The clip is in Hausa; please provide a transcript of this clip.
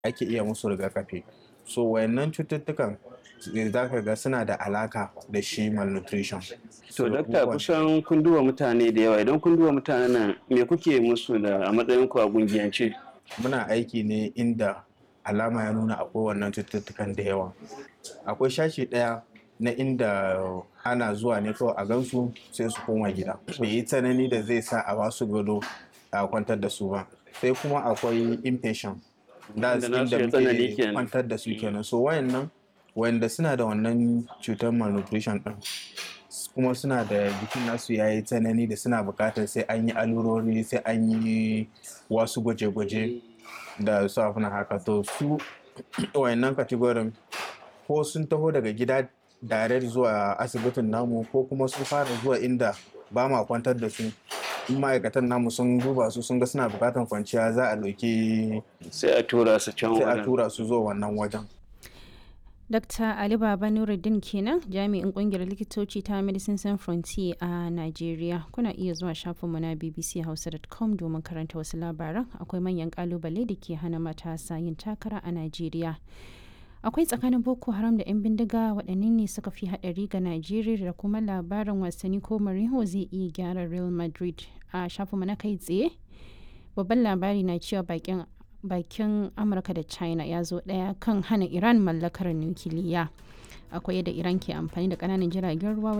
ake iya musu rigakafi so wayannan cututtukan za ka ga suna da alaka da shi malnutrition To dakta kusan kun duba mutane da yawa idan kun duba mutanen nan me kuke musu da a matsayin ku a gungiyance? muna aiki ne inda alama ya nuna akwai wannan cututtukan da yawa akwai shashi ɗaya na inda ana zuwa ne kawai a gansu sai su koma gida bai yi tsanani da zai sa a basu gado a kwantar da su ba sai kuma akwai inpatient da Wanda nasu inda ya tsanani muke kenan. kwantar da su kenan so wayannan wayanda suna da wannan cutar malnutrition din kuma suna da jikin nasu ya yi tsanani da suna bukatar sai an yi alurori sai an yi wasu gwaje-gwaje da su abin haka to su wayannan kategorin ko sun taho daga gida direct zuwa asibitin namu ko kuma sun fara zuwa inda ba ma kwantar da su in ma'aikatan namu sun duba su sun ga suna bukatar kwanciya za a ɗauki Sai a tura su can sai a wajen. tura su zuwa wannan wajen Dr. Ali Baba Nuruddin kenan jami'in kungiyar likitoci ta Medicine Sans Frontier a Najeriya. Kuna iya zuwa shafinmu na bbchausa.com domin karanta wasu labaran akwai manyan kalubale da ke hana matasa yin takara a Najeriya. Akwai tsakanin Boko Haram da 'yan bindiga waɗanne ne suka fi haɗari ga Najeriya da kuma labarin wasanni ko Mourinho zai iya gyara Real Madrid a shafinmu na kai tsaye. Babban labari na cewa bakin bakin amurka da china ya zo daya kan hana iran mallakar nukiliya akwai yadda iran ke amfani da kananan jiragen ruwa